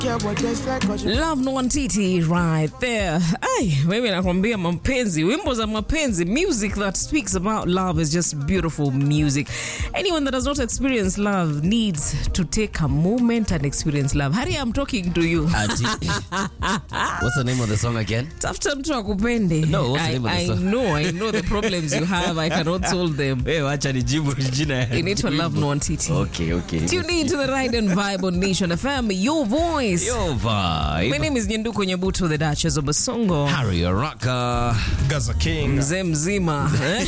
Love no Titi right there. Ay, mimi nakwambia mapenzi, wimbo za mapenzi, music that speaks about love is just beautiful music. Anyone that has not experienced love needs to take a moment and experience love. Harry, I'm talking to you. Ati. What's the name of the song again? Tafuta mtu akupende. No, what's the I, name of the I song? know, I know the problems you have. I cannot solve them. Hey, wacha nijibu jina ya Inaitwa Love no Titi. Okay, okay. Tune in to the Ride and Vibe on Nation FM, your voice. Yo My vibe. name is Nyenduko Nyabuto, the Duchess of Basongo. Harry Araka. Gaza King. mzee mzima eh?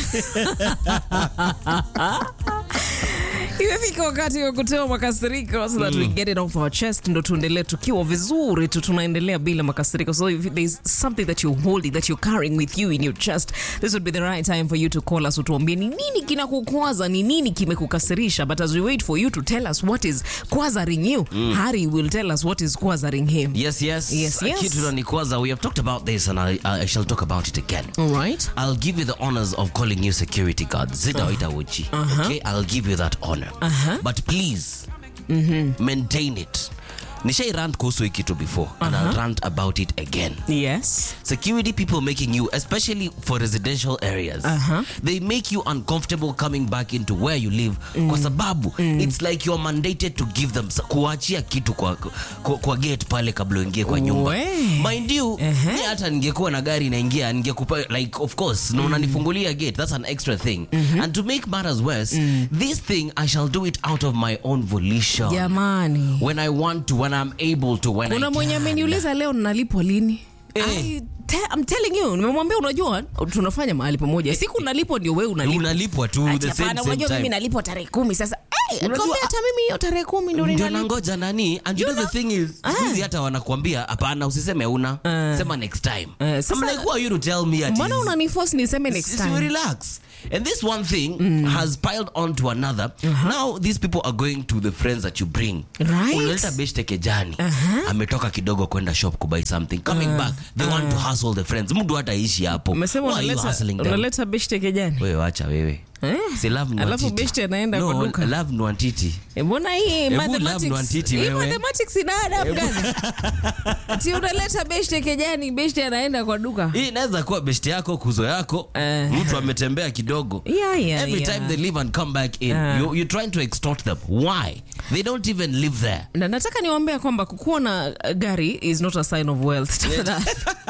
imefika wakati wa kutoa makasiriko so that we get it off our chest ndo tuendelee tukiwa vizuri tu tunaendelea bila makasiriko so if there's something that you're holding that you're carrying with you in your chest this would be the right time for you to call us utuambie ni nini kinakukwaza ni nini kimekukasirisha but as we wait for you to tell us what is kwazaring you harry will tell us what is kwazaring him Yes, yes. Yes, yes. Kitu nanikwaza. We have talked about this and I, I shall talk about it again. all right I'll give you the honors of calling you security guard. Sitawaita Wuchi. Okay, I'll give you that honor. But please maintain it. Nishai rant kuhusu hii kitu before and I'll rant about it again. yes security people making you especially for residential areas Uh-huh. they make you uncomfortable coming back into where you live kwa sababu it's like you're mandated to give them kuachia kitu kwa, kwa, kwa gate pale kabla uingie kwa nyumba We. mind you Ehe. mi hata ningekuwa na gari naingia ningekupa like of course na unanifungulia gate that's an extra thing and to make matters worse this thing i shall do it out of my own volition jamani when i want to when i'm able to when kuna I mwenye can. ameniuliza leo nalipwa lini Eh. I te, I'm telling you nimemwambia unajua tunafanya mahali pamoja siku nalipwa ndio wewe unalipwa unalipwa tu Ati the same, hapana, same unajua mimi time nalipwa tarehe kumi sasa hey, Unajua- kwambia hata mimi hiyo tarehe kumi ndio ndio ninalipwa nangoja nani and you You know the thing is siku hizi hata wanakuambia hapana usiseme una sema next time Eh, sasa- I'm like who are you to tell me at mbona unaniforce niseme next So time relax and this one thing has piled on to another now these people are going to the friends that you bring Right. unaleta beshte kejani ametoka kidogo kwenda shop kubuy something coming back they want to hustle the friends mtu hataishi hapo umesema Why are you unaleta hustling them? unaleta beshte kejani wewe wacha wewe Eh? si love ni Alafu watiti. beshte anaenda no, kwa duka. love ni watiti Eh, mbona hii Hebu love mathematics Nwantiti hii wewe. mathematics ina adabu gani ti unaleta beshte kejani beshte anaenda kwa duka hii inaweza kuwa beshte yako kuzo yako Eh. mtu ametembea kidogo Yeah, yeah, every yeah. time they leave and come back in Ah. you, you're trying to extort them why they don't even live there na nataka niwaambia kwamba kukuwa na uh, gari is not a sign of wealth Tafadhali.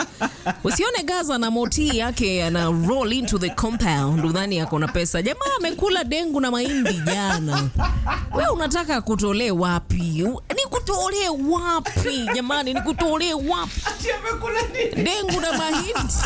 usione gaza na moti yake ana roll into the compound udhani ako na pesa jamaa amekula dengu na mahindi jana we unataka kutolee wapi U- nikutolee wapi jamani nikutolee wapi dengu na mahindi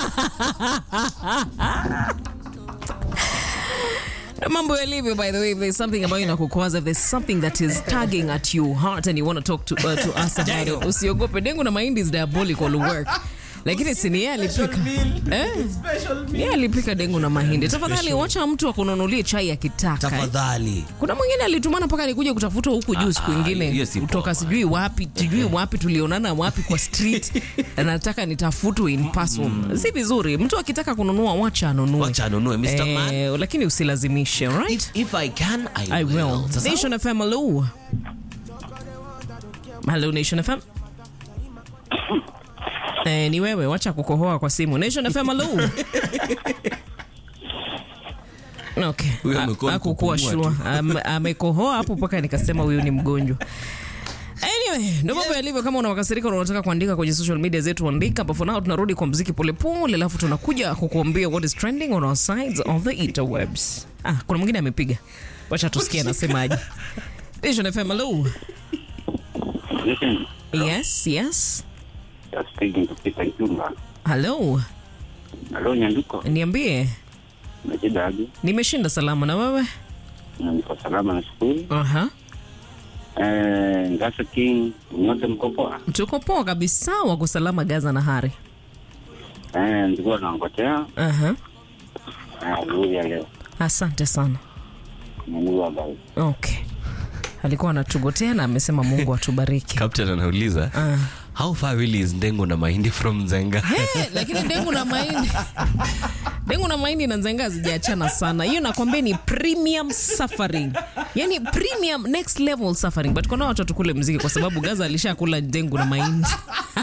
Na mambo yalivyo by the way if there's something ambayo inakukwaza if there's something that is tugging at your heart and you want to talk to, uh, to us about it usiogope dengu na mahindi is diabolical work lakini sini yeye alipika eh? yeye alipika dengu na mahindi tafadhali wacha mtu akununulie chai akitaka eh? tafadhali kuna mwingine alitumana mpaka nikuja kutafuta huku juu siku ah, ingine hiyo si kutoka poa. sijui wapi sijui wapi tulionana wapi kwa street nataka nitafutwe in person si vizuri mtu akitaka kununua wacha anunue wacha anunue Mr. Man Eh, lakini usilazimishe right? if, if I can I, I will. Sasa- Nation FM, hello. Hello, Nation FM. Eh, ni wewe wacha kukohoa kwa simu. Nation FM, hello. Okay. Huyo A- amekuwa hakukuwa kupumua sure. Am- Amekohoa hapo mpaka nikasema huyu ni mgonjwa. Anyway, ndio mambo yalivyo. Kama una makasiriko na unataka kuandika kwenye social media zetu, andika. But for now tunarudi kwa mziki polepole, alafu tunakuja kukuambia what is trending on our sides of the interwebs. Ah, kuna mwingine amepiga, wacha tusikie anasemaje. Vision FM, hello. Listen, Yes, yes. you're speaking to Peter Juma. Hello, Halo Nyanduko, niambie, najidaji nimeshinda salama na wewe? na niko salama na shukuru. Aha, Eh, Ngasa King, nyote mko poa? tuko poa kabisa, wako salama Gaza na Hari. Eh, nilikuwa naongojea Aha, eh, nzuri ya leo. asante sana. Mungu abariki. Okay, alikuwa anatugotea na amesema Mungu atubariki. captain anauliza Ah. how far really is ndengu na mahindi from nzenga Eh, lakini dengu na mahindi dengu na mahindi na nzenga hazijaachana sana hiyo nakwambia ni premium suffering yani premium next level suffering but kuna watu kule mziki kwa sababu gaza alishakula dengu na mahindi